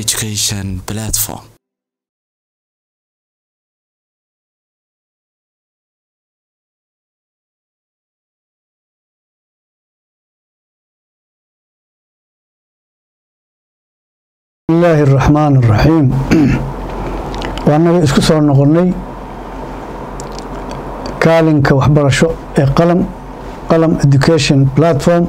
education platform bismillaahi araxmaan araxiim waanaga isku soo noqonnay kaalinka waxbarasho ee qalam qalam education platform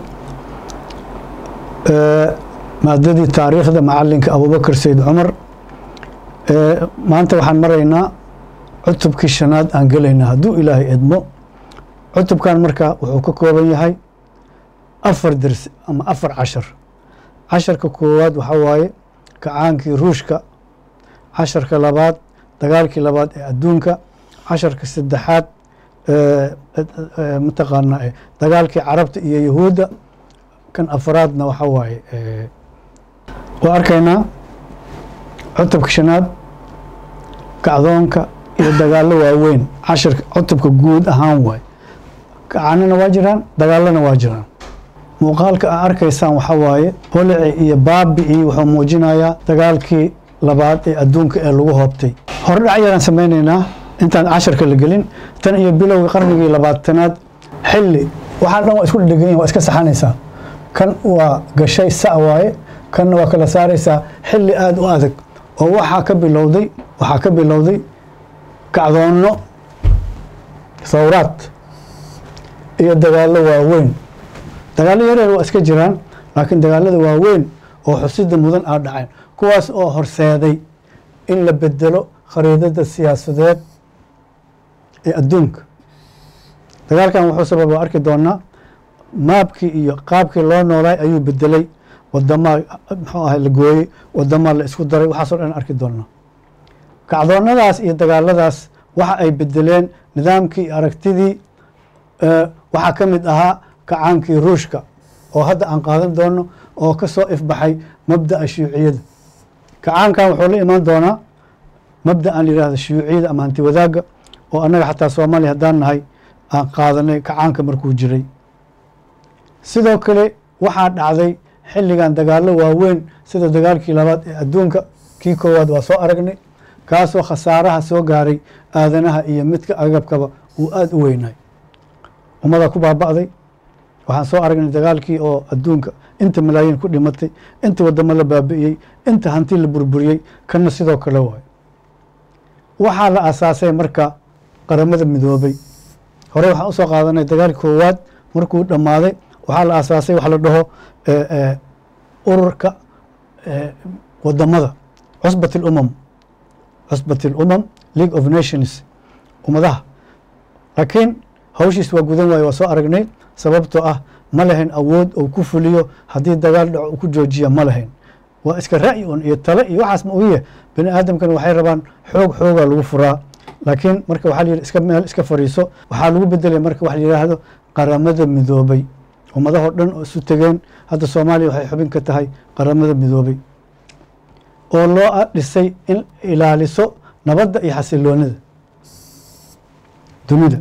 maadadii taariikhda macalinka abubakar sayid cumar maanta waxaan maraynaa cutubkii shanaad aan gelaynaa hadduu ilaahay edmo cutubkan marka wuxuu ka kooban yahay afar dersi ama afar cashar casharka koowaad waxaa waaye kacaankii ruushka casharka labaad dagaalkii labaad ee adduunka casharka saddexaad mataqaanaa dagaalkii carabta iyo yahuudda kan afaraadna waxaa waaye waa arkaynaa cutubka shanaad kacdoonka iyo dagaallo waaweyn cashirka cutubka guud ahaan waay kacaanana waa jiraan dagaalana waa jiraan muuqaalka aa arkaysaan waxaa waaye holici iyo baabi iyo wuxuu muujinayaa dagaalkii labaad ee adduunka ee lagu hoobtay hordhac yaraan samaynaynaa intaan casharka la gelin tan iyo bilowga qarnigii labaatanaad xilli waxaa dhan waa isku dhedhegan yahin waa iska saxanaysaa kan waa gashay sa waaye kanna waa kala saaraysaa xilli aada u adag oo waxaa ka bilowday waxaa ka bilowday kacdoonno thawraad iyo dagaallo waaweyn dagaallo yareer waa iska jiraan laakiin dagaalada waaweyn oo xusida mudan aa dhaceen kuwaas oo horseeday in la bedelo khariidada siyaasadeed ee adduunka dagaalkan wuxuu sababa arki doonaa maabkii iyo qaabkii loo noolaay ayuu bedelay wadamaa muxuu ahay la gooyey wadamaa la isku daray waxaasoo dhan arki doonaa kacdoonnadaas iyo dagaaladaas waxa ay bedeleen nidaamkii iyo aragtidii waxaa ka mid ahaa kacaankii ruushka oo hadda aan qaadan doono oo ka soo ifbaxay mabda'a shuyuuciyada kacaankan wuxuu la imaan doonaa mabda aan yidhaahda shuyuuciyada ama hanti wadaagga oo annaga xataa soomaaliya haddaan nahay aan qaadanay kacaanka markuu jiray sidoo kale waxaa dhacday xilligan dagaallo waaweyn sida dagaalkii labaad ee adduunka kii koowaad waa soo aragnay kaasoo khasaaraha soo gaaray aadanaha iyo midka agabkaba uu aada u weynaay ummadaa ku baaba'day waxaan soo aragnay dagaalkii oo adduunka inta malaayiin ku dhimatay inta wadamo la baabi'iyey inta hanti la burburiyey kanna sidoo kale waayo waxaa la asaasay marka qaramada midoobay hore waxaan usoo qaadanay dagaalkii koowaad markuu dhammaaday waxaa la asaasay wax la dhaho ururka wadamada cusbat اlumam cusbat اlumam league of nations ummadaha laakiin hawshiis waa gudan waaye waa soo aragnay sababtoo ah ma lahayn awood ou ku fuliyo haddii dagaal dhaco uu ku joojiya ma lahayn waa iska ra'yi un iyo tale iyo waxaas ma ogiye bani aadamkan waxay rabaan xoog xoogaa lagu furaa laakiin marka waxaa la yidhi iska meel iska fariiso waxaa lagu bedelay marka wax la yidhaahdo qaramada midoobay ummadahoo dhan oo isu tegeen hadda soomaaliya waxay xubin ka tahay qaramada midoobay oo loo dhisay in ilaaliso nabadda iyo xasiloonida dunida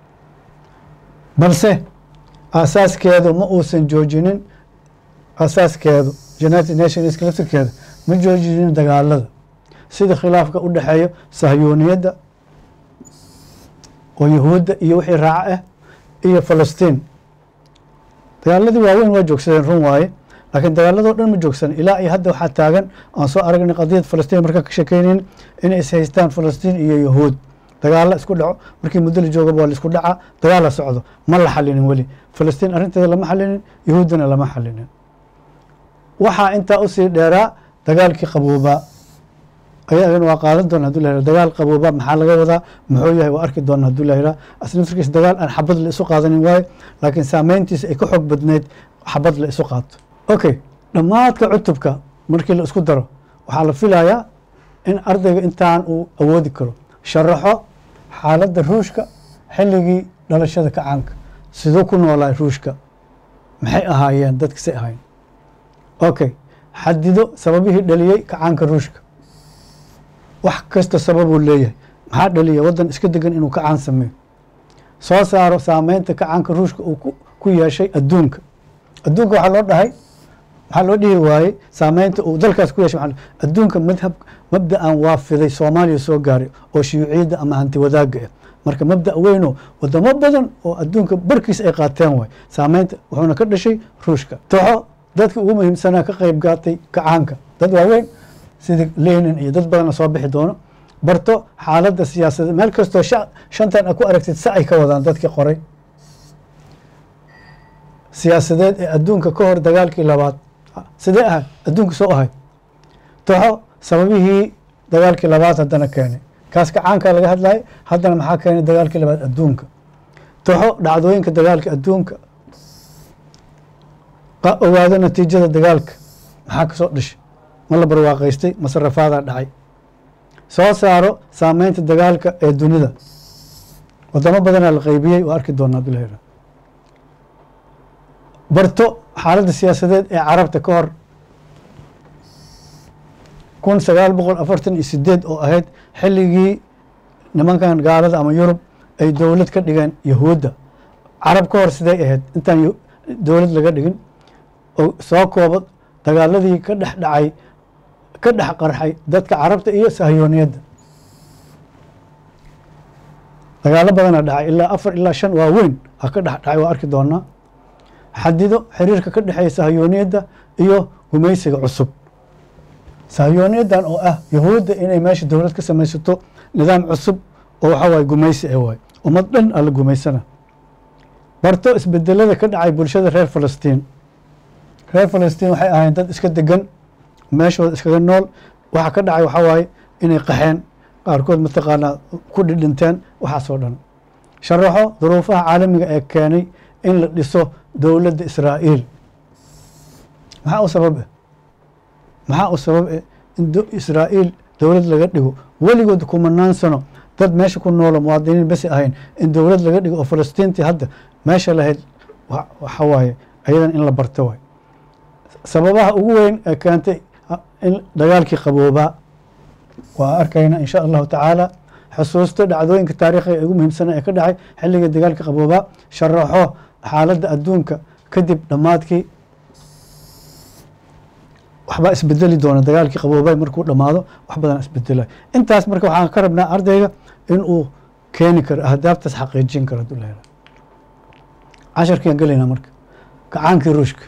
balse aasaaskeedu ma uusan joojinin aasaaskeedu united nations laftirkeeda ma joojinin dagaalada sida khilaafka u dhexeeyo sahyuuniyadda oo yahuudda iyo wixii raaco ah iyo falastiin dagaaladii waaweyn waa joogsadeen run waaye laakiin dagaaladoo dhan ma joogsan ilaa iyo hadda waxaa taagan aan soo aragnay qadiyad falastiin markaa ka shekeynayn inay is haystaan falastiin iyo yahuud dagaalla isku dhaco markii muddo la joogaba waa la isku dhacaa dagaala socdo ma la xalinin weli falastiin arrinteeda lama xalinin yahuuddana lama xalinin waxaa intaa usii dheeraa dagaalkii qaboobaa ayagana waa qaadan doona haduu la dagaal qaboobaa maxaa laga wadaa muxuu yahay waa arki doona haduu la yihah asla naftirkiisa dagaal aan xabad la isu qaadanin waayo laakiin saameyntiisa ay ka xoog badneyd xabad la isu qaato okay dhammaadka cutubka markii la isku daro waxaa la filayaa in ardayga intaan uu awoodi karo sharaxo xaaladda ruushka xilligii dhalashada kacaanka siduu ku noolaa ruushka maxay ahaayeen dadkasay ahayn okay xadido sababihii dhaliyey kacaanka ruushka wax kasta sababuu leeyahay maxaa dhaliya waddan iska degan inuu kacaan sameeyo soo saaro saameynta kacaanka ruushka uu ku yeeshay adduunka adduunka waxaa loo dhahay maxaa loo dhihi waayey saameynta uu dalkaas ku yeeshay maxaa la- adduunka madhab mabda'an waa fiday soomaaliya soo gaaray oo shiyuuciyadda ama hanti wadaagga ah marka mabda' weynoo wadamo badan oo adduunka barkiisa ay qaateen waay saameynta wuxuuna ka dhashay ruushka toxo dadka ugu muhiimsanaa ka qayb gaatay kacaanka dad waaweyn sida lenin iyo dad badana soo bixi doono barto xaaladda siyaasadeed meel kastoo sha- shantan a ku aragtid sa ay ka wadaan dadkii qoray siyaasadeed ee adduunka ka hor dagaalkii labaad sidee ahayd adduunka soo ahayd toxo sababihii dagaalkii labaad haddana keenay kaas kacaanka laga hadlayay haddana maxaa keenay dagaalkii labaad adduunka toxo dhacdooyinka dagaalka adduunka qa- ogaado natiijada dagaalka maxaa kasoo dhashay ma la barwaaqaystay masarafaadaa dhacay soo saaro saameynta dagaalka ee dunida wadamo badanaa la qaybiyey waa arki doonaa bilahi barto xaaladda siyaasadeed ee carabta ka hor kun sagaal boqol afartan iyo sideed oo ahayd xilligii nimankan gaalada ama yurub ay dowlad ka dhigeen yahuudda carab ka hor sidee ahayd intaan yu- dowlad laga dhigin oo soo koobo dagaaladii ka dhex dhacay ka dhex qarxay dadka carabta iyo sahyooniyadda dagaalo badana dhacay ilaa afar ilaa shan waa weyn ha ka dhex dhacay waa arki doonaa xadido xiriirka ka dhexeeya sahyooniyadda iyo gumaysiga cusub sahyooniyaddan oo ah yahuudda inay meesha dowlad ka samaysato nidaam cusub oo waxaa waaye gumaysi ee waay ummad dhan alla gumaysana barto isbedelada ka dhacay bulshada reer falastiin reer falastiin waxay ahayn dad iska degan meeshooda iskaga nool waxa ka dhacay waxaa waaye inay qaxeen qaarkood mataqaanaa ku dhidhinteen waxaasoo dhan sharaxo duruufaha caalamiga ee keenay in la dhiso dowladda israa'iil maxaa u sabab eh maxaa u sabab eh in do- israa'iil dowlad laga dhigo weligood kumanaan sano dad meesha ku noolo muwaadiniin besi ahayn in dowlad laga dhigo oo falastiintii hadda meesha lahayd wa- waxa waaye ayadan in la barto waay sababaha ugu weyn ee keentay ah, in dagaalkii qaboobaa waa arkayna in sha allahu tacaala xusuusto dhacdooyinka taariikhiga ee ugu muhiimsana ee ka dhacay xilligii dagaalka qaboobaa sharaxo xaaladda adduunka kadib dhammaadkii waxbaa isbedeli doona dagaalkii qaboobay markuu dhammaado wax badan isbedelay intaas marka waxaan ka rabnaa ardayga in uu keeni karo ahdaaftaas xaqiijin karo hadduu la helo casharkiiaan gelaynaa marka kacaankii ruushka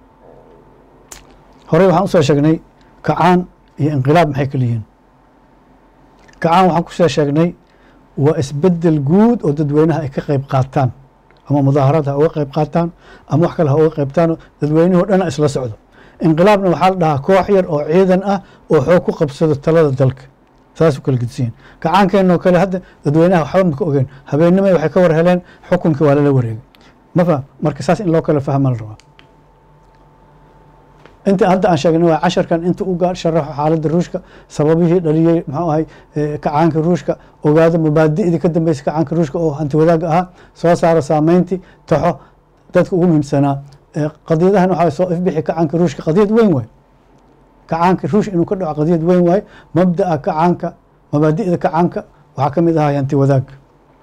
horey waxaan usoo sheegnay kacaan iyo inqilaab maxay kala yihiin kacaan waxaan kusoo sheegnay waa isbedel guud oo dadweynaha ay ka qayb qaataan ama mudaaharaad ha uga qayb qaataan ama wax kale ha uga qaybtaan dadweynihii o dhan isla socdo inqilaabna waxaa la dhahaa koox yar oo ciidan ah oo xoog ku qabsado talada dalka saasuu kala gedsiyin kacaankeenoo kale hadda dadweynaha waxba maka ogeen habeennimay waxay ka war heleen xukunkii waa lala wareegay ma faham marka saas in loo kala fahma la rabaa inta hadda aan sheegnay waa casharkan inta u gaar sharaxo xaaladda ruushka sababihii dhaliyey muxuu ahay eh, kacaanka ruushka ogaado mabaadi'dii ka dambeysay kacaanka ruushka oo hanti wadaagga ahaa soo saaro saameyntii taxo dadka ugu muhiimsanaa Eh, qadiyadahan waxaa soo ifbixi kacaanka ruushka qadiyad weyn waay kacaanka ruush inuu ka dhaco qadiyad weyn waaye mabda'a kacaanka mabaadi'da kacaanka waxaa ka mid ahaa hanti wadaagga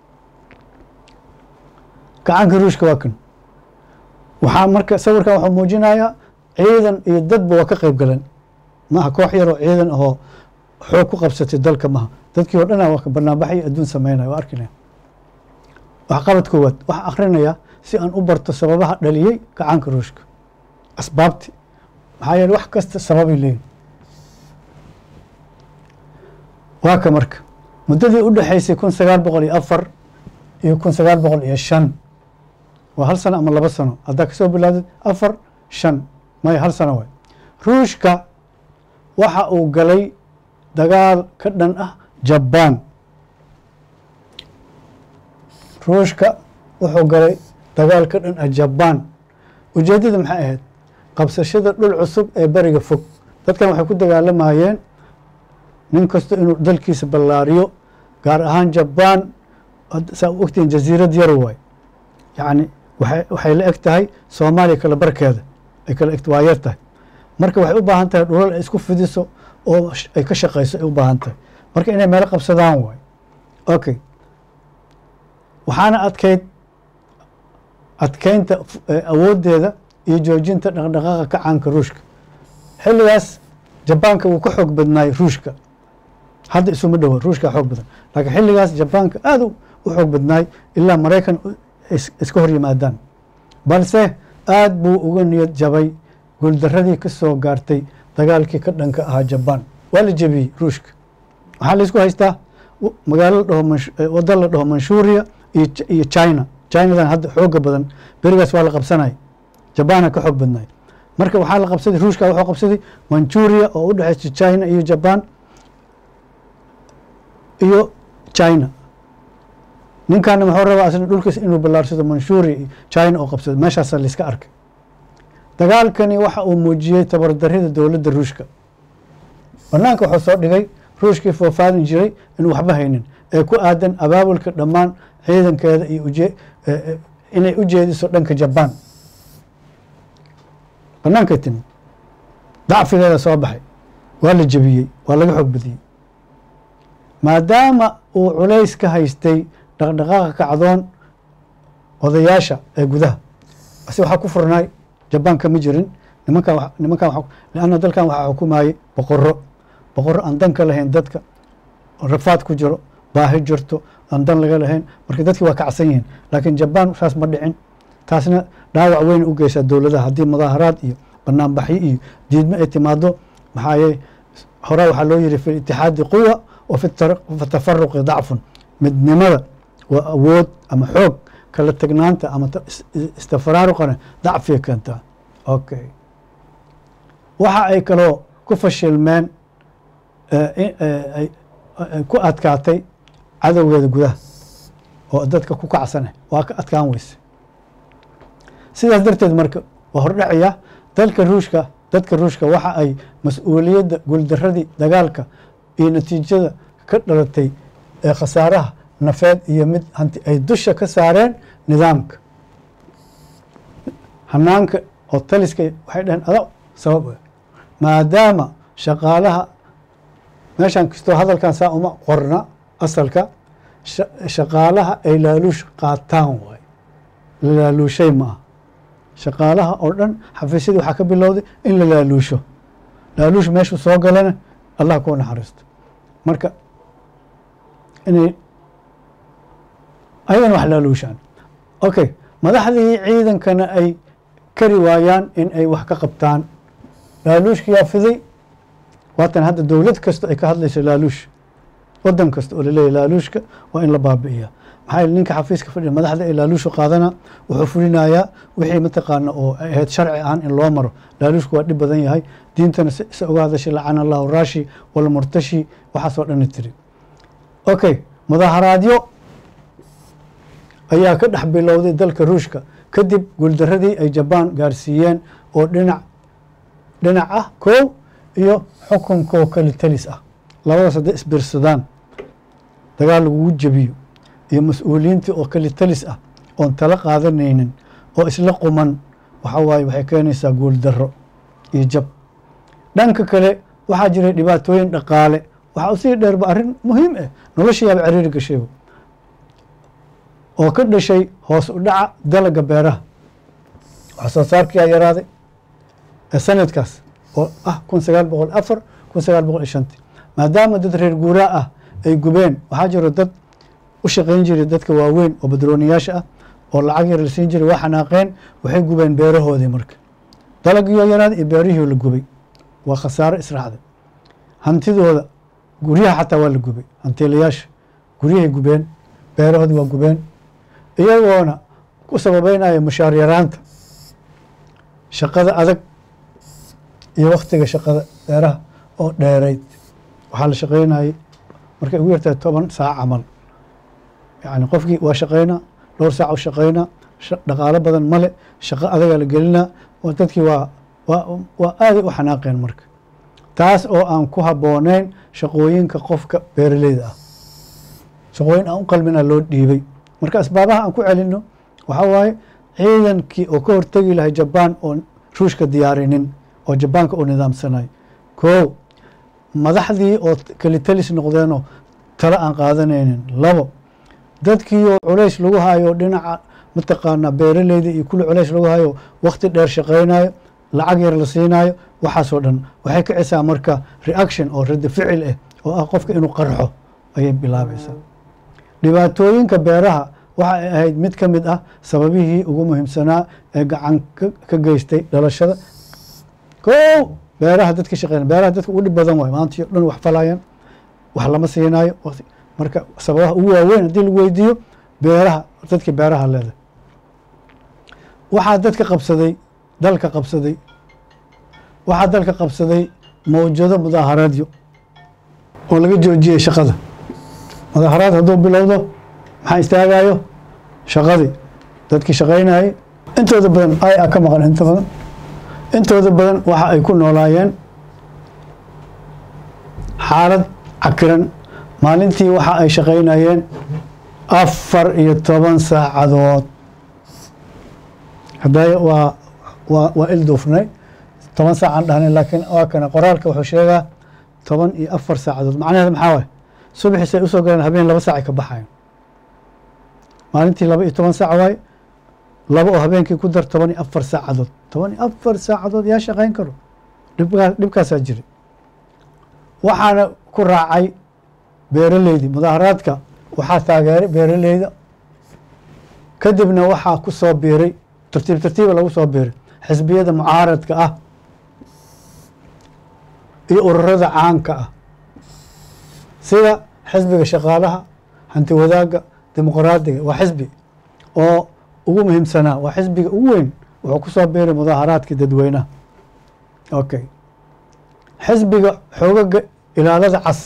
kacaanka ruushka waa kan waxaa marka sawirkan waxuu muujinayaa ciidan iyo dadba waa ka qayb galeen maaha koox yaroo ciidan ahoo xoog ku qabsatay dalka maha dadkii oo dhana waa ka banaanbaxay adduun sameynaya waa arkinaya wax qabad koowaad waxaa akrinaya si aan u barto sababaha dhaliyey kacaanka ruushka asbaabti maxaa yeele wax kasta sababay leeyihin waa ka marka muddadii u dhexaysay kun sagaal boqol iyo afar iyo kun sagaal boqol iyo shan waa hal sano ama laba sano haddaa kasoo bilaawdid afar shan maya hal sano waay ruushka waxa uu galay dagaal ka dhan ah jabaan ruushka wuxuu galay dagaal ka dhan ah jabaan ujeeddada maxay ahayd qabsashada dhul cusub ee beriga fog dadkan waxay ku dagaalamayeen nin kasta inuu dalkiisa ballaariyo gaar ahaan jabaan saa u ogtihiin jasiirad yar waay yacni waxay waxay la eg tahay soomaaliya kala barkeeda ay kala eg waa yar tahay marka waxay u baahan tahay dhulal ay isku fidiso oo ay ka shaqayso ay u baahan tahay marka inay meelo qabsadaan waay okay waxaana adkayd adkeynta awooddeeda iyo joojinta dhaqdhaqaaqa kacaanka ruushka xilligaas jabaanka wuu ka xoog badnaay ruushka hadda isuma dhowo ruushka xoog badan laakiin xilligaas jabaanka aada u xoog badnaay ilaa maraykan iska hor yimaadaan balse aada buu uga niyad jabay guuldaradii ka soo gaartay dagaalkii ka dhanka ahaa jabaan waa la jebiyey ruushka waxaa laysku haystaa magaalo ladhaho wadda la dhaho manshuuriya iyo china chinadan hadda xooga badan berigaas waa la qabsanay jabaana ka xoog badnay marka waxaa la qabsaday ruushka wuxuu qabsaday manchuria oo u dhexeysa china iyo jaban iyo china ninkaana muxuu rabaa asna dhulkiisa inuu ballaarsado manshuria iyo china oo qabsado meeshaasa layska arkay dagaalkani waxa uu muujiyey tabardarida dowladda ruushka banaanka wuxuu soo dhigay ruushkii foofaadin jiray inuu waxba haynin ee ku aadan abaabulka dhammaan ciidankeeda iyo uje inay u jeediso dhanka jabaan banaanka timi dacfigeeda soo baxay waa la jebiyey waa laga xoog badiyey maadaama uu culays ka haystay dhaqdhaqaaqa kacdoon odayaasha ee gudaha base waxaa ku furnaay jabaan kama jirin nimankan nimankan leanna dalkan waxaa xukumayey boqoro boqoro aan dan ka lahayn dadka rafaad ku jiro baahi jirto aan dan laga lahayn marka dadkii waa kacsan yihiin laakiin jabaan saas ma dhicin taasna dhaawac weyn u geysaa dowladaha haddii mudaaharaad iyo banaanbaxyo iyo diidmo ay timaado maxaa yee hore waxaa loo yihi fi itixaadi quwa wa fi tafaruqi dacfun midnimada waa awood ama xoog kala tegnaanta ama istafraaruqana dacfiga keentaa okay waxa ay kaloo ku fashilmeen ku adkaatay cadowgeeda gudaha oo dadka ku kacsane waa ka adkaan weyse sidaas darteed marka waa hordhacaya dalka ruushka dadka ruushka waxa ay mas-uuliyadda guuldaradii dagaalka iyo natiijada ka dhalatay ee khasaaraha nafeed iyo mid hanti ay dusha ka saareen nidaamka hanaanka oo taliska waxay dhaheen ada sabab maadaama shaqaalaha meeshan kastoo hadalkan saa uma qorna asalka shaqaalaha ay laaluush qaataan waay laaluushay ma ah shaqaalaha oo dhan xafiisyadii waxaa ka bilowday in la laaluusho laaluush meeshuu soo galana allah kuu naxariisto marka inay ayagana wax laaluushaan okay madaxdii ciidankana ay kari waayaan in ay wax ka qabtaan laaluushkiyaa fiday waatan hadda dowlad kasta ay ka hadlayso laaluush wadan kasta oo laleeyahy laaluushka waa in la baabi'iya maxaa yele ninka xafiiska fadhiya madaxda ee laaluusha qaadana wuxuu fulinayaa wixii mataqaana oo ay ahayd sharci ahaan in loo maro laaluushku waa dhib badan yahay diintana se uga hadashay lacana allahu raashi walmurtashi waxaasoo dhani tiri okay mudaaharaadyo ayaa ka dhex bilowday dalka ruushka kadib guuldaradii ay jabaan gaarsiiyeen oo dhinac dhinac ah kow iyo xukunkoo kali talis ah labadaas hadday isbirsadaan dagaal lagugu jebiyo iyo mas-uuliyiintii oo kali talis ah oon tala qaadanaynin oo isla quman waxa waaye waxay keenaysaa guuldaro iyo jab dhanka kale waxaa jiray dhibaatooyin dhaqaale waxaa usii dheerba arrin muhiim ah noloshayaaba cariiri gashayba oo ka dhashay hoos u dhaca dalaga beeraha wax soo saarkiyaa yaraaday ee sanadkaas oo ah kun sagaal boqol afar kun sagaal boqol iyo shantii maadaama dad reer guuraa ah ay gubeen waxaa jiro dad u shaqayn jiray dadka waaweyn oo badrooniyaasha ah oo lacag yar la siin jiray waa xanaaqeen waxay gubeen beerahoodii marka dalagiyo yaraaday iyo beerihii la gubay waa khasaaro israacday hantidooda guryaha xataa waa la gubay hantiilayaasha guryahay gubeen beerahoodii waa gubeen iyagoona ku sababeynaya mushaar yaraanta shaqada adag iyo waktiga shaqada beeraha oo dheerayd waxaa la shaqaynayay markay ugu yartahay toban saac camal yani qofkii waa shaqaynaa dhowr saac u shaqaynaa dhaqaalo badan male shaqo adagaa la gelinaa dadkii waa waa aaday u xanaaqeen marka taas oo aan ku habbooneyn shaqooyinka qofka beeraleyda ah shaqooyin aan u qalmina loo dhiibay marka asbaabaha aan ku celino waxaa waaye ciidankii oo ka hortegi lahay jabaan oo ruushka diyaarinin oo jabaanka u nidaamsanay kow madaxdii oo kalitalis noqdeenoo talo aan qaadanaynin labo dadkii oo culays lagu hayo dhinaca mataqaanaa beeraleyda iyo kulli culays lagu hayo wakti dheer shaqaynayo lacag yar la siinayo waxaasoo dhan waxay kicisaa marka reaction oo radi ficil ah oo ah qofka inuu qarxo ayay bilaabaysaa dhibaatooyinka beeraha waxa ay ahayd mid ka mid ah sababihii ugu muhiimsanaa ee gacan ka geystay dhalashada kow beeraha dadka shaqeyn beeraha dadka ugu dhib badan waay maanta dhan wax falayaan wax lama siinaayo marka sababaha ugu waaweyn haddii lagu weydiiyo beeraha dadka beeraha leedahay waxaa dadka qabsaday dalka qabsaday waxaa dalka qabsaday mawjado mudaaharaadyo oo laga joojiyey shaqada mudaaharaad hadduu bilowdo maxaa istaagayo shaqadii dadkii shaqaynayay intooda badan ay a ka maqan inta badan intooda badan waxa ay ku noolaayeen xaalad cakiran maalintii waxa ay shaqaynayeen afar iyo toban saacadood hadday waa waa waa ilduufnay toban saacaan dhahnay laakiin waa kana qoraalka wuxuu sheegaa toban iyo afar saacadood macnaheeda maxaa waay subaxiisay usoo galeen habeen laba saacay ka baxayan maalintii laba iyo toban saac waay laba oo habeenkii ku dar toban iyo afar saacadood toban iyo afar saacadood yaa shaqayn karo dhibkaa dhibkaasaa jiray waxaana ku raacay beeraleydii mudaaharaadka waxaa taageeray beeraleyda kadibna waxaa ku soo biiray tartiib tartiiba lagu soo biiray xisbiyada mucaaradka ah iyo ururada caanka ah sida xisbiga shaqaalaha hanti wadaagga dimuqraadiga waa xisbi oo ugu muhiimsanaa waa xisbiga ugu weyn wuxuu ku soo biiray mudaaharaadka dadweynaha okay xisbiga xoogaga ilaalada cas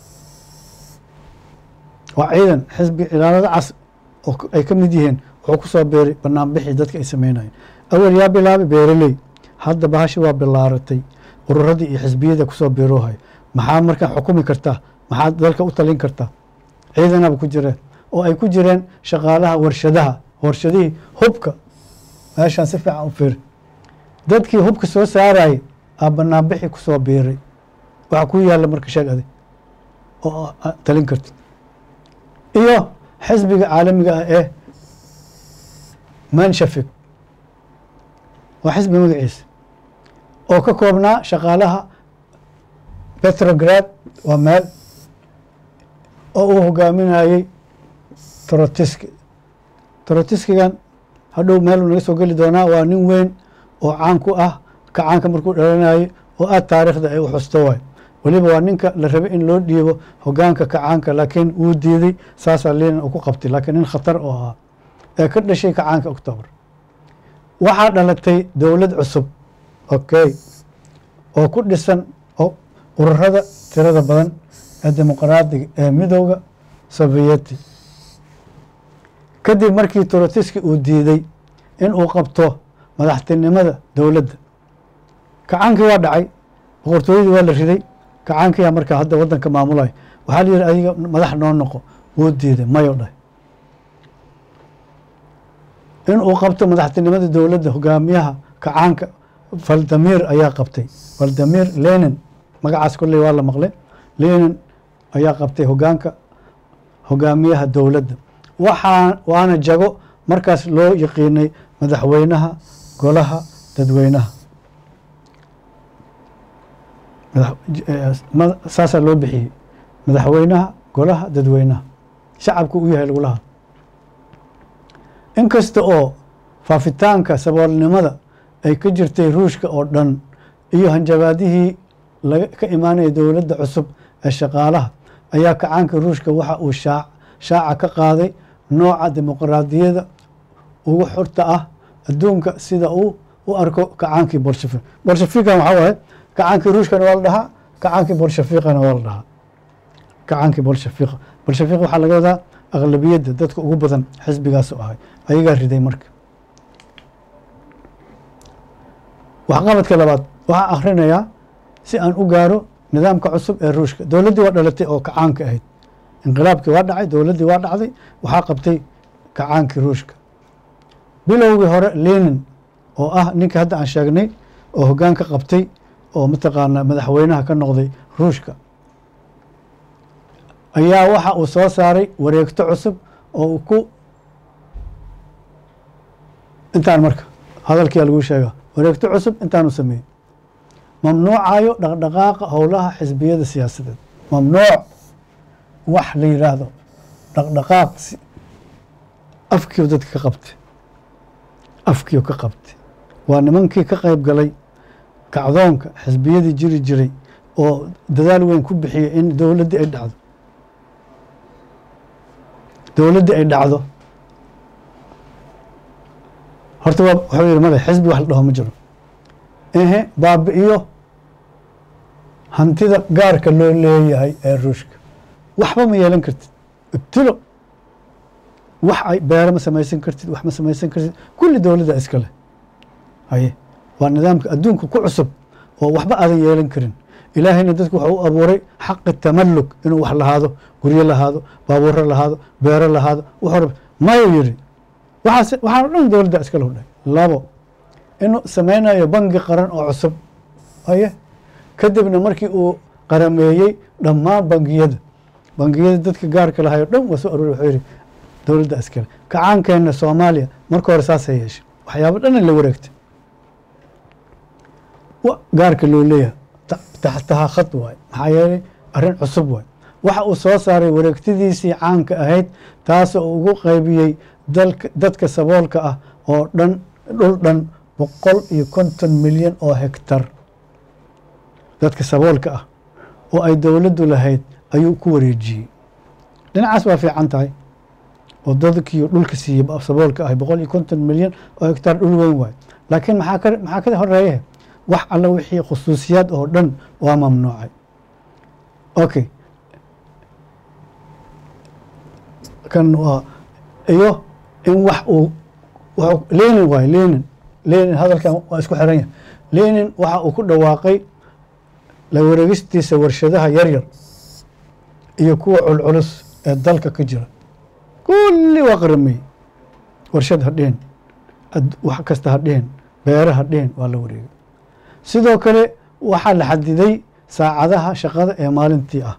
waa ciidan xisbiga ilaalada cas oo ay ka mid yihiin wuxuu ku soo biiray banaanbixii dadka ay sameynayeen awel yaa bilaabay beeraley hadda bahashi waa bilaaratay ururadii iyo xisbiyada kusoo biiroohay maxaa markaa xukumi kartaa maxaa dalka u talin kartaa ciidanaba ku jireen oo ay ku jireen shaqaalaha warshadaha warshadihii hubka meeshaan si fiican u fiiri dadkii hubka soo saarayay aa banaanbixii kusoo biiray waxa ku yaalla marka sheeg adig oo talin karta iyo xisbiga caalamiga ah ee manshafig waa xisbi magaciisa oo ka koobnaa shaqaalaha petrograd waa meel oo uu hogaaminayey torotiski torotiskigan hadhow meeluu naga soo geli doonaa waa nin weyn oo caan ku ah kacaanka markuu dhalanayay oo aad taariikhda ay u xusto waay weliba waa ninka la rabay in loo dhiibo hogaanka kacaanka laakiin wuu diiday saasaa liinan uu ku qabtay laakiin nin khatar oo ahaa ee ka dhashay kacaanka octoobar waxaa dhalatay dowlad cusub okay oo ku dhisan oo ururada tirada badan ee dimuqraadiga ee midooda sovieti kadib markii torotiski uu diiday in uu qabto madaxtinimada dowladda kacaankii waa dhacay boqortooyadii waa la riday kacaankiyaa markaa hadda waddanka maamulaya waxaa la yihi adiga madax noo noqo wuu diiday mayo dhahay in uu qabto madaxtinimada dowladda hogaamiyaha kacaanka valdamir ayaa qabtay valdamir lenin magacaas kolley waa la maqlay lenin ayaa qabtay hogaanka hogaamiyaha dowladda waxaa waana jago markaas loo yaqiinay madaxweynaha golaha dadweynaha saasaa loo bixiyey madaxweynaha golaha dadweynaha shacabku u yahay lagulaha inkasta oo faafitaanka saboolnimada ay ka jirtay ruushka oo dhan iyo hanjabaadihii ka imaanaya dowladda cusub ee shaqaalaha ayaa kacaanka ruushka waxa uu shaaca ka qaaday nooca dimuqraadiyada ugu xurta ah adduunka sida uu u arko kacaankii bolshafik bolshafikan waxaa waaye kacaankii ruushkana waa la dhahaa kacaankii bolshafiqana waa la dhahaa kacaankii bolshafiq bolshafiq waxaa laga wadaa aqlabiyadda dadka ugu badan xisbigaasu ahay ayagaa riday marka waxqabadka labaad waxaa akhrinayaa si aan u gaaro nidaamka cusub ee ruushka dowladdii waa dhalatay oo kacaanka ahayd inqilaabkii waa dhacay dowladdii waa dhacday waxaa qabtay kacaankii ruushka bilowgii hore lenin oo ah ninkii hadda aan sheegnay oo hoggaanka qabtay oo mataqaanaa madaxweynaha ka noqday ruushka ayaa waxa uu soo saaray wareegto cusub oo uu ku intaan marka hadalkiyaa lagu sheegaa wareegto cusub intaanu sameeyey mamnuucayo dhaqdhaqaaqa howlaha xisbiyada siyaasadeed mamnuuc wax la yidhaahdo dhaqdhaqaaq afkiiu dadka ka qabtay afkiiu ka qabtay waa nimankii ka qayb galay kacdoonka xisbiyadii jiri jiray oo dadaal weyn ku bixiyay in dowladdii ay dhacdo dowladdii ay dhacdo horta waa wuxuu yihi male xisbi wax la dhaho ma jiro ehe baabi-iyo hantida gaarka loo leeyahay ee ruushka waxba ma yeelan kartid ibtilo wax ay beero ma samaysan kartid wax ma samaysan kartid kulli dowladda iska leh haye waa nidaamka adduunka ku cusub oo waxba aadan yeelan karin ilaahayna dadku waxa u abuuray xaqi tamalluk inuu wax lahaado guryo lahaado baabuuro lahaado beero lahaado wuxuu rab mayuu yidhi waxaas waxaan o dhan dowladda iska lahu dhahay labo inuu sameynayo bangi qaran oo cusub haye kadibna markii uu qarameeyey dhammaan bangiyada bangiyada dadka gaarka lahay o dhan waa soo aroori wuxuu yidhi dowladda iskale kacaankeenna soomaaliya marka hore saasay yeeshay waxyaabo dhana la wareegtay gaarka loo leeyahay taxtaha khad waay maxaa yeelay arrin cusub waay waxa uu soo saaray wareegtadiisii caanka ahayd taasoo uu ugu qaybiyey dalka dadka saboolka ah oo dhan dhul dhan boqol iyo konton milyan oo hektar dadka saboolka ah oo ay dowladdu lahayd ayuu ku wareejiyey dhinacaas waa fiican tahay oo dadkiiyo dhulka siiyey saboolka ah boqol iyo konton milyan oo hektar dhul weyn waay laakiin maxaa ka maxaa ka horeeya wax alla wixii khusuusiyaad oo dhan waa mamnuucay okay kan waa iyo in wax uu lenin waay lenin lenin hadalkan waa isku xiran yahay lenin waxa uu ku dhawaaqay la wareegistiisa warshadaha yaryar iyo kuwa culculus ee dalka ka jira kulli waa qaramey warshad ha dhihin wax kasta ha dhihin beere ha dhihin waa la wareegay sidoo kale waxaa la xadiday saacadaha shaqada ee maalintii ah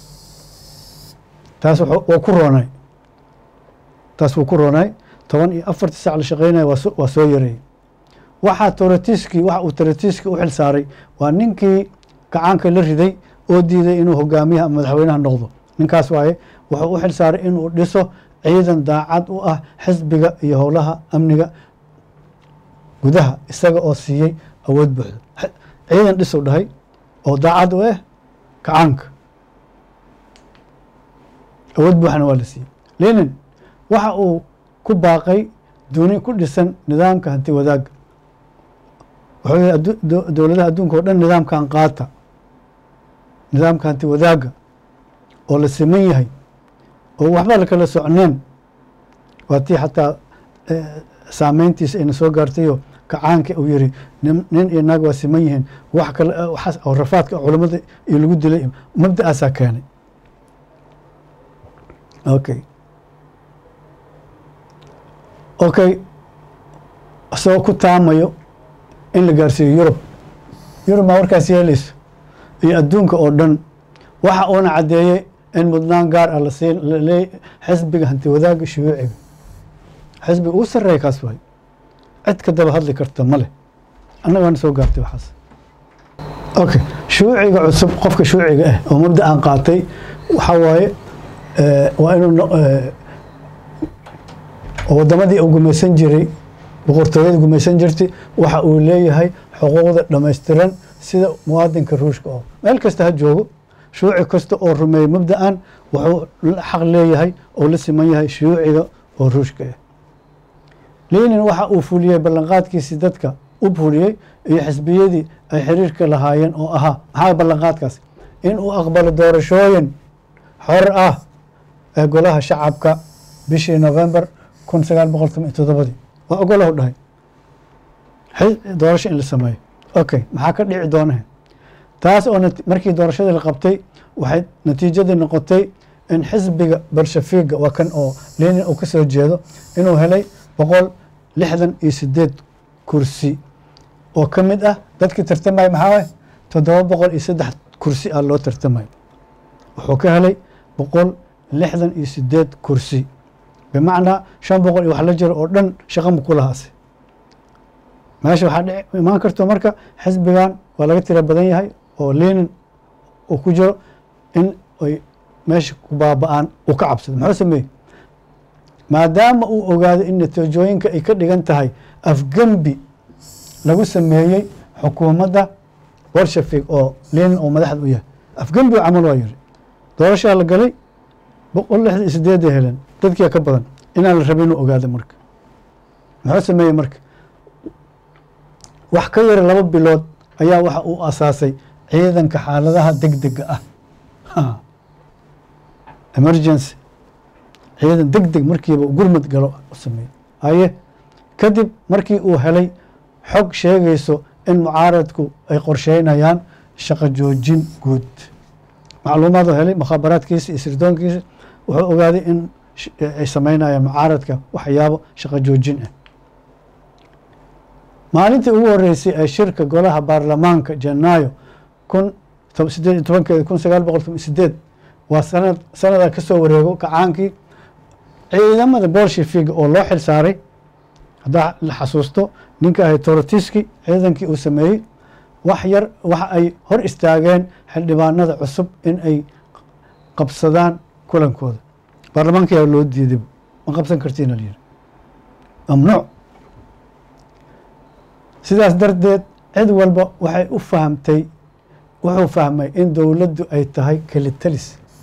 taas waa ku roonay taas wuu ku roonay toban iyo afartii sac la shaqeynaya waa soo yareeyey waxaa toratiski waxa uu toratiski u xil saaray waa ninkii gacaanka la riday oo diiday inuu hogaamiyaha ama madaxweynaha noqdo ninkaas waaye wuxuu u xil saaray inuu dhiso ciidan daacad u ah xisbiga iyo howlaha amniga gudaha isaga oo siiyey awood buuxda ciidan dhisuu dhahay oo daacad u ah gacaanka awood buuxna waa la siiyey lenin waxa uu ku baaqay duni ku dhisan nidaamka hanti wadaagga wuxuu yihi dowladaha adduunka o dhan nidaamkan qaata nidaamka hanti wadaagga oo la siman yahay oo waxba lakala socneen waa tii xataa saameyntiisa ayna soo gaartayo kacaanka uu yiri nin iyo naag waa siman yihiin wax kale waxaas oo rafaadka culamada iyo lagu dilay mabda'aasaa keenay okay okay isagoo ku taamayo in la gaarsiiyo yurub yurub maa warkaas yeelayso iyo adduunka oo dhan waxa uuna caddeeyey in mudnaan gaar ah lasiin laleey xisbiga hanti wadaagga shuyuuciga xisbiga ugu sarreeya kaas waay cid ka daba hadli karta ma leh annagaana soo gaartay waxaas okay shuuciga cusub qofka shuuciga ah oo mabda aan qaatay waxaa waaye waa inuu wadamadii uu gumaysan jiray boqortooyada gumaysan jirtay waxa uu leeyahay xuquuqda dhammaystiran sida muwaadinka ruushka oo meel kasta ha joogo shuuci kasta oo rumeeyey mabda-an wuxuu xaq leeyahay oo la siman yahay shuyuuciga oo ruushka ah lenin waxa uu fuliyey ballanqaadkiisii dadka u fuliyey iyo xisbiyadii ay xiriirka lahaayeen oo ahaa maxaa ballanqaadkaas in uu aqbalo doorashooyin xor ah ee golaha shacabka bishii november kun sagaal boqol toban iyo toddobadii waa ogolahu dhahay doorasho in la sameeyo okay maxaa ka dhici doonahe taas oo markii doorashadii la qabtay waxay natiijadii noqotay in xisbiga bolshafiga waa kan oo lenin uu ka soo jeedo inuu helay boqol lixdan iyo sideed kursi oo ka mid ah dadkii tartamaya maxaa waay toddoba boqol iyo saddex kursi ah loo tartamayo wuxuu ka helay boqol lixdan iyo sideed kursi bimacnaa shan boqol iyo wax la jiro oo dhan shaqa ma ku lahaase meesha waxaa dhici imaan karto marka xisbigan waa laga tira badan yahay oo lenin uu ku jiro in ay meesha ku baaba-aan uu ka cabsado muxuu sameeyey maadaama uu ogaado in natiijooyinka ay ka dhigan tahay afgembi lagu sameeyey xukuumadda bolshafig oo lenin oo madaxda u yahay afgembi oo camal waa yiri doorashaa la galay boqol lixdan iyo sideeday heleen dadkia ka badan inaan la rabin inuu ogaado marka muxuu sameeyey marka wax ka yara laba bilood ayaa waxa uu asaasay ciidanka xaaladaha deg dega ah emergency ciidan deg deg markiiba gurmad galo u sameeyey haye kadib markii uu helay xog sheegayso in mucaaradku ay qorsheynayaan shaqo joojin guud macluumaadoo helay mukhaabaraadkiisa iyo sirdoonkiisa wuxuu ogaaday in ay sameynayaan mucaaradka waxyaabo shaqo joojin ah maalintii ugu horeysay ee shirka golaha baarlamaanka janaayo kun sideed iyo tobankeeda kun sagaal boqol toban sideed waa sanad sanada kasoo wareego kacaankii ciidamada bolshefiga oo loo xil saaray haddaa la xasuusto ninka ahay torotiski ciidankii uu sameeyey wax yar waxa ay hor istaageen xildhibaanada cusub in ay qabsadaan kulankooda baarlamaanka yaa loo diiday ma qabsan kartiin alyiri mamnuuc sidaas darteed cid walba waxay u fahamtay wuxuu fahmay in dowladdu ay tahay kelitalis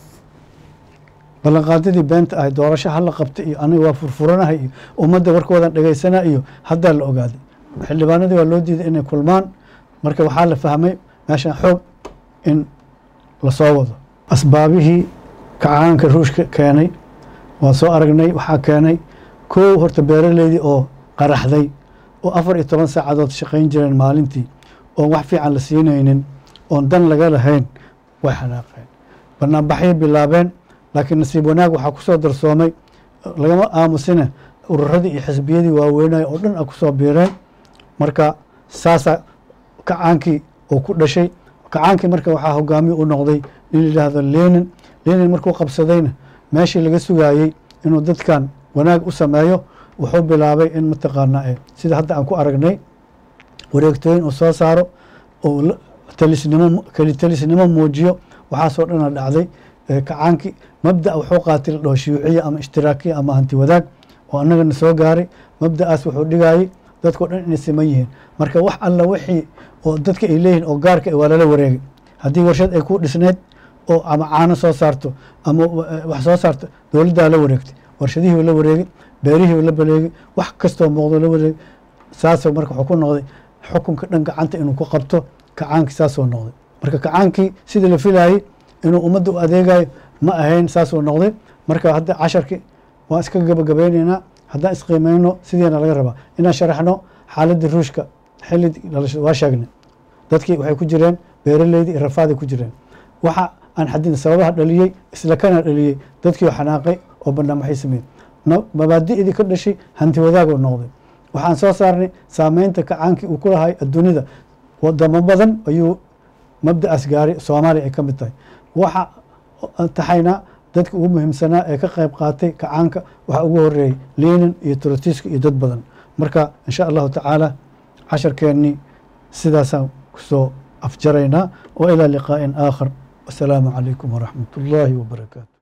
ballanqaadadii beenta ahay doorasho hala qabta iyo aniga waa furfuranahay iyo ummadda warkoodan dhagaysana iyo haddaa la ogaaday xildhibaanadii waa loo diiday inay kulmaan marka waxaa la fahmay meeshan xoog in lasoo wado asbaabihii kacaanka ruushka keenay waa soo aragnay waxaa keenay kow horta beeraleydii oo qaraxday oo afar iyo toban saacadood shaqayn jireen maalintii oon wax fiican la siinaynin oon dan laga lahayn way xanaaqeen banaanbaxyay bilaabeen laakiin nasiib wanaag waxaa kusoo darsoomay lagama aamusine ururadii iyo xisbiyadii waaweynaya oo dhan a kusoo biireen marka saasaa kacaankii uu ku dhashay kacaankii marka waxaa hogaamiye u noqday nin yidhaahdo lenin lenin markuu qabsadayna meeshii laga sugaayey inuu dadkan wanaag u sameeyo wuxuu bilaabay in mataqaanaa sida hadda aan ku aragnay wareegtooyin uu soo saaro oo talisnimo kelitalisnimo muujiyo waxaasoo dhana dhacday kacaankii mabda wuxuu qaatay la dhaho shiyuuciya ama ishtiraakiya ama hanti wadaag oo annagana soo gaaray mabda'aas wuxuu dhigayey dadkao dhan inay siman yihiin marka wax alla wixii oo dadka ay leeyihin oo gaarka waa lala wareegay haddii warshad ay ku dhisneyd oo ama caano soo saarto ama wax soo saarto dowladdaa la wareegtay warshadihii la wareegay beerihii la baleegay wax kastoo muuqdo la wareegay saasoo marka wuxuu ku noqday xukunka dhan gacanta inuu ku qabto kacaankii saasoo noqday marka kacaankii sidii la filayey inuu ummadda u adeegayo ma ahayn saasuu noqday marka hadda casharkii waan iska gabagabeyneynaa haddaan isqiimeyno sidiina laga rabaa inaan sharaxno xaaladii ruushka xilli dhalashada waa sheegnay dadkii waxay ku jireen beeraleydii iyo rafaaday ku jireen waxa aan xadidna sababaha dhaliyey isla kana dhaliyey dadkii oo xanaaqay oo banaanbaxay sameeyey mabaadi'dii ka dhashay hanti wadaagoo noqday waxaan soo saarnay saameynta kacaankii uu ku lahay adduunyada wadamo badan ayuu mabda'aas gaaray soomaaliya ay ka mid tahay waxa taxaynaa dadka ugu muhiimsanaa ee ka qayb qaatay kacaanka waxaa ugu horeeyey lenin iyo trotiska iyo dad badan marka insha allahu tacaala casharkeennii sidaasaan kusoo afjaraynaa wa ilaa liqaa'in aakhar wasalaamu calaykum waraxmat ullaahi wabarakaatu